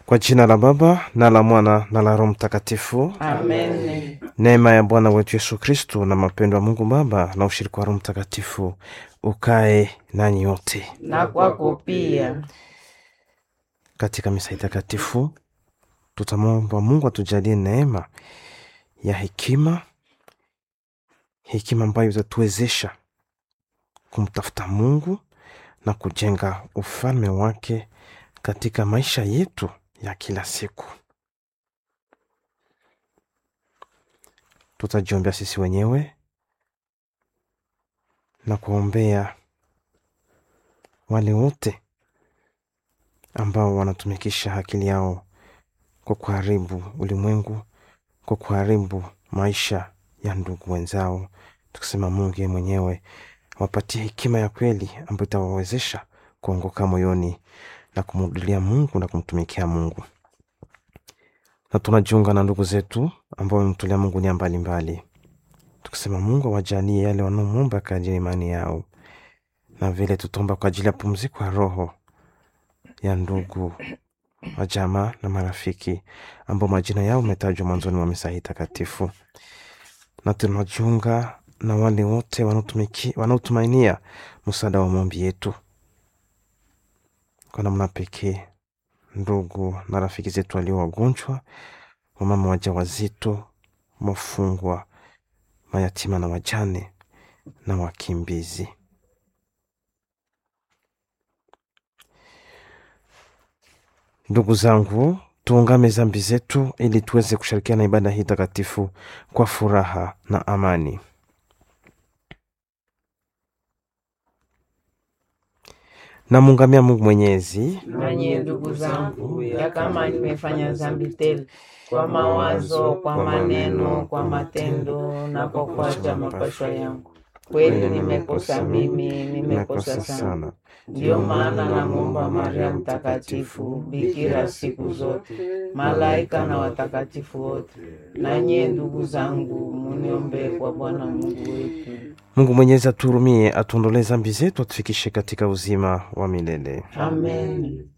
Kwa jina la Baba na la Mwana na la Roho Mtakatifu. Amen. Neema ya Bwana wetu Yesu Kristu na mapendo ya Mungu Baba na ushirika wa Roho Mtakatifu ukae nanyi wote. Na kwako pia. Katika misa hii takatifu tutamwomba Mungu atujalie neema ya hekima, hekima ambayo itatuwezesha kumtafuta Mungu na kujenga ufalme wake katika maisha yetu ya kila siku. Tutajiombea sisi wenyewe na kuombea wale wote ambao wanatumikisha akili yao kwa kuharibu ulimwengu, kwa kuharibu maisha ya ndugu wenzao, tukisema Mungu yeye mwenyewe wapatie hekima ya kweli ambayo itawawezesha kuongoka moyoni na kumrudilia Mungu na kumtumikia Mungu. Na tunajiunga na ndugu zetu ambao wamemtolea Mungu nia mbalimbali, tukisema Mungu awajalie yale wanaomwomba kadiri ya imani yao, na vile tutaomba kwa ajili ya pumziko ya roho ya ndugu wa jamaa na marafiki ambao majina yao umetajwa mwanzoni mwa misa hii takatifu, na tunajiunga na wale wote wanaotumiki- wanaotumainia msaada wa maombi yetu kwa namna pekee, ndugu na rafiki zetu walio wagonjwa, wamama wajawazito, wafungwa, mayatima na wajane na wakimbizi. Ndugu zangu, tuungame dhambi zetu ili tuweze kushirikiana na ibada hii takatifu kwa furaha na amani. Namuungamia Mungu Mwenyezi Nanye ndugu zangu, ya kama nimefanya dhambi tele kwa mawazo, kwa maneno, kwa matendo na kwa kuacha mapashwa yangu, kweli nimekosa mimi, nimekosa sana. Ndiyo maana namwomba Maria Mtakatifu, bikira siku zote, malaika na watakatifu wote, nanye ndugu zangu, muniombee kwa Bwana Mungu wetu. Mungu Mwenyezi atuhurumie, atuondolee dhambi zetu, atufikishe katika uzima wa milele. Amen.